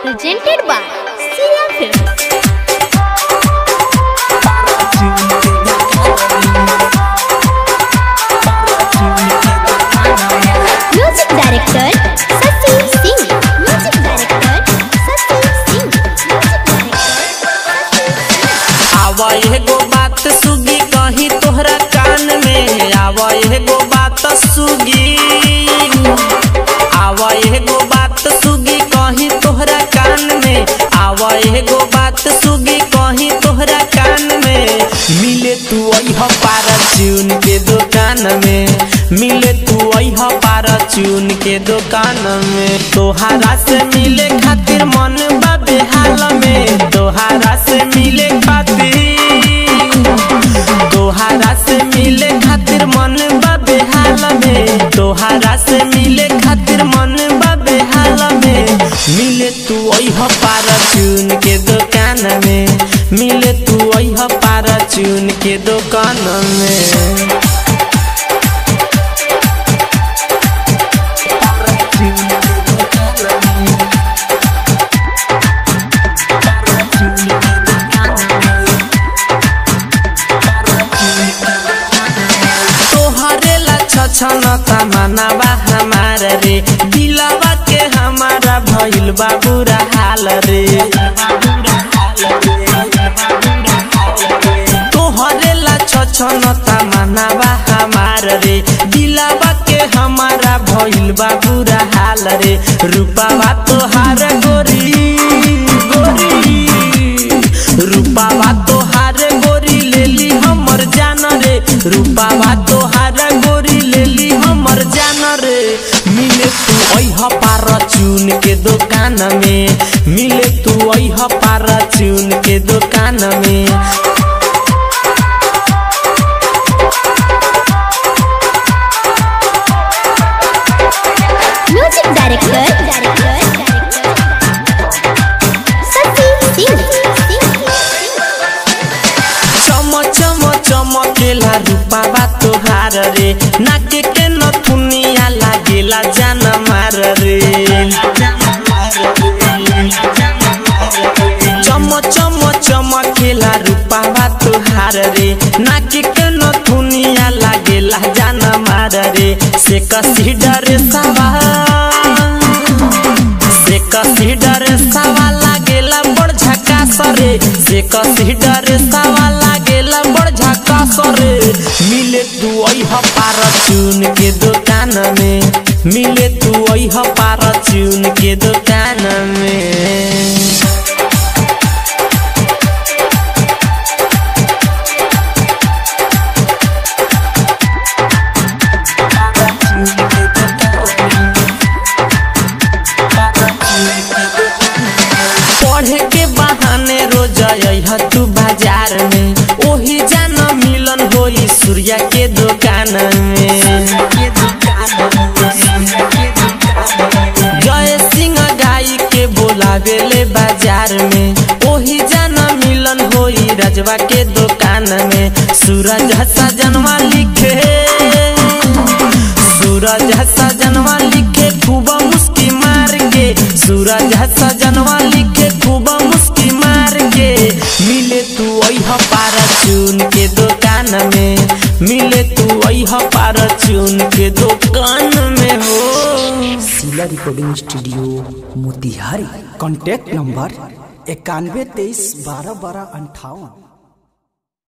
presented by Sia Films. Music director Sasi Singh. Music director Sasi Singh. Music director आवा एगो बात सुगी कही तोहरा कान में आवा एगो बात सुगी आवा एगो बात सुगी कही तोहरा कान में आवा एगो बात सुगी कही तोहरा कान में मिले तू अह पारा चून के दुकान में मिले तू अह पारा चून के दुकान में तोहारा से मिले खातिर मन बा बेहाल में तोहारा से मिले खातिर तोहारा से मिले खातिर मन बा बेहाल में तोहारा से मिले खातिर मन बा बेहाल में मिले तू अह पारा चून के दुकान में मिले तू अह पारा चून के दुकान में तोहरे ला छछन तमनावा हमार रे दिलवा के हमारा भइल बा बुरा हाल रे तोहरे ला छछन तमनावा हमार रे दिलवा के हमारा भइल बा बुरा हाल रे रूपावा तोहार गोरी गोरी रूपावा तोहार गोरी लेली हमर जान रे रूपावा तोहार गोरी लेली हमर जान रे मिले तू अह पार चून के दुकान में मिले तू अह पार चून के दुकान में Music director Sasi Singh. चम चम चमकेला रूपावा तोहार रे नाके के नथुनिया लागेला जान मार रे चम चम चमकेला रूपावा तोहार रे नाके के नथुनिया लागेला जान मार रे से कसी डरे सवा से कसी डरे सवा लागेला बड़ झकास रे से कसी डरे सवा लागेला बड़ झकास रे मिले तू अह पार चून के दुकान में मिले तू अह पार चून के दुकान में पढ़े के बहाने रोज अइह तू बाजार में ओही जान मिलन होई सूर्या के दुकान में जय सिंह गाई के बोलावेले बाजार में ओही जान मिलन होई रजवा के दुकान में सूरज सजनवा लिखे सूरज सजनवा लिखे खूब मुस्की मार के सूरज सजनवा लिखे खूब मुस्की मार के मिले तू अह पारा चून के दुकान में मिले तू अह पारा चून के दुकान में हो Shila recording studio Motihari contact number इक्यानवे तेईस बारह बारह अंठावन